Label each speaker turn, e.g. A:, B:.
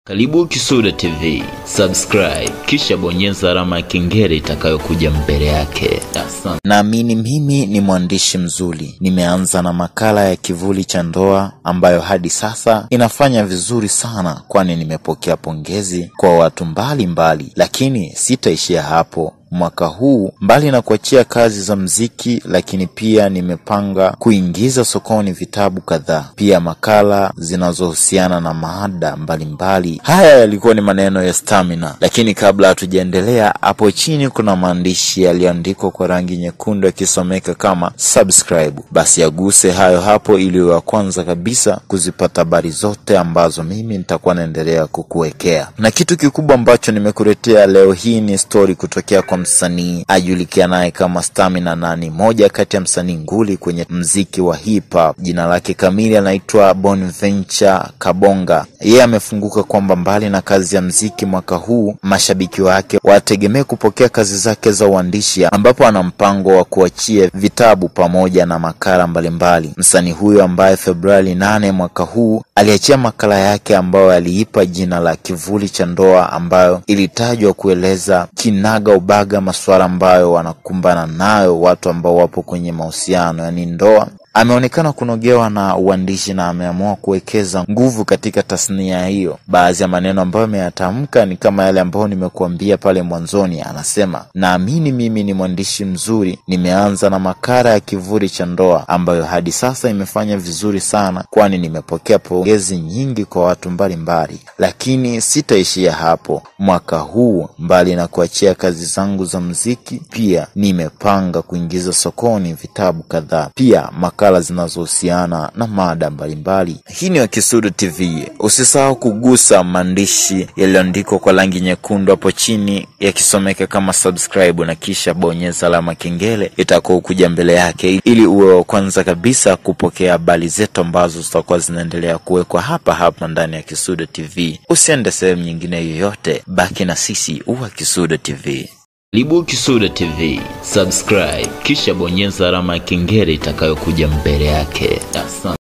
A: Karibu Kisuda TV, subscribe kisha bonyeza alama ya kengele itakayokuja mbele yake. Asante.
B: Naamini mimi ni mwandishi mzuri. Nimeanza na makala ya kivuli cha ndoa ambayo hadi sasa inafanya vizuri sana, kwani nimepokea pongezi kwa watu mbalimbali mbali. Lakini sitaishia hapo. Mwaka huu mbali na kuachia kazi za mziki, lakini pia nimepanga kuingiza sokoni vitabu kadhaa, pia makala zinazohusiana na maada mbalimbali. Haya yalikuwa ni maneno ya Stamina, lakini kabla hatujaendelea, hapo chini kuna maandishi yaliyoandikwa kwa rangi nyekundu yakisomeka kama subscribe. Basi yaguse hayo hapo, ili wa kwanza kabisa kuzipata habari zote ambazo mimi nitakuwa naendelea kukuwekea. Na kitu kikubwa ambacho nimekuletea leo hii ni stori kutokea kwa msanii ajulikanaye kama Stamina na ni moja kati ya msanii nguli kwenye mziki wa hip hop. Jina lake kamili anaitwa Bonaventure Kabonga. Yeye amefunguka kwamba mbali na kazi ya mziki mwaka huu, mashabiki wake wategemee kupokea kazi zake za uandishi, ambapo ana mpango wa kuachia vitabu pamoja na makala mbalimbali. Msanii huyo ambaye Februari nane mwaka huu aliachia makala yake ambayo aliipa jina la Kivuli cha Ndoa, ambayo ilitajwa kueleza kinaga ubaga masuala ambayo wanakumbana nayo watu ambao wapo kwenye mahusiano, yaani ndoa. Ameonekana kunogewa na uandishi na ameamua kuwekeza nguvu katika tasnia hiyo. Baadhi ya maneno ambayo ameyatamka ni kama yale ambayo nimekuambia pale mwanzoni. Anasema, naamini mimi ni mwandishi mzuri, nimeanza na makala ya Kivuli cha Ndoa ambayo hadi sasa imefanya vizuri sana, kwani nimepokea pongezi nyingi kwa watu mbalimbali, lakini sitaishia hapo. Mwaka huu mbali na kuachia kazi zangu za muziki, pia nimepanga kuingiza sokoni vitabu kadhaa, pia makala zinazohusiana na mada mbalimbali. Hii ni Wakisudu TV. Usisahau kugusa maandishi yaliyoandikwa kwa rangi nyekundu hapo chini yakisomeka kama subscribe, na kisha bonyeza alama kengele itakuwa kuja mbele yake, ili uwe wa kwanza kabisa kupokea habari zetu ambazo zitakuwa zinaendelea kuwekwa hapa hapa ndani ya Kisudu TV. Usiende sehemu nyingine yoyote, baki na sisi uwa Kisudu TV.
A: Karibu Kisuda TV, subscribe kisha bonyeza alama ya kengele itakayokuja mbele yake. Asante.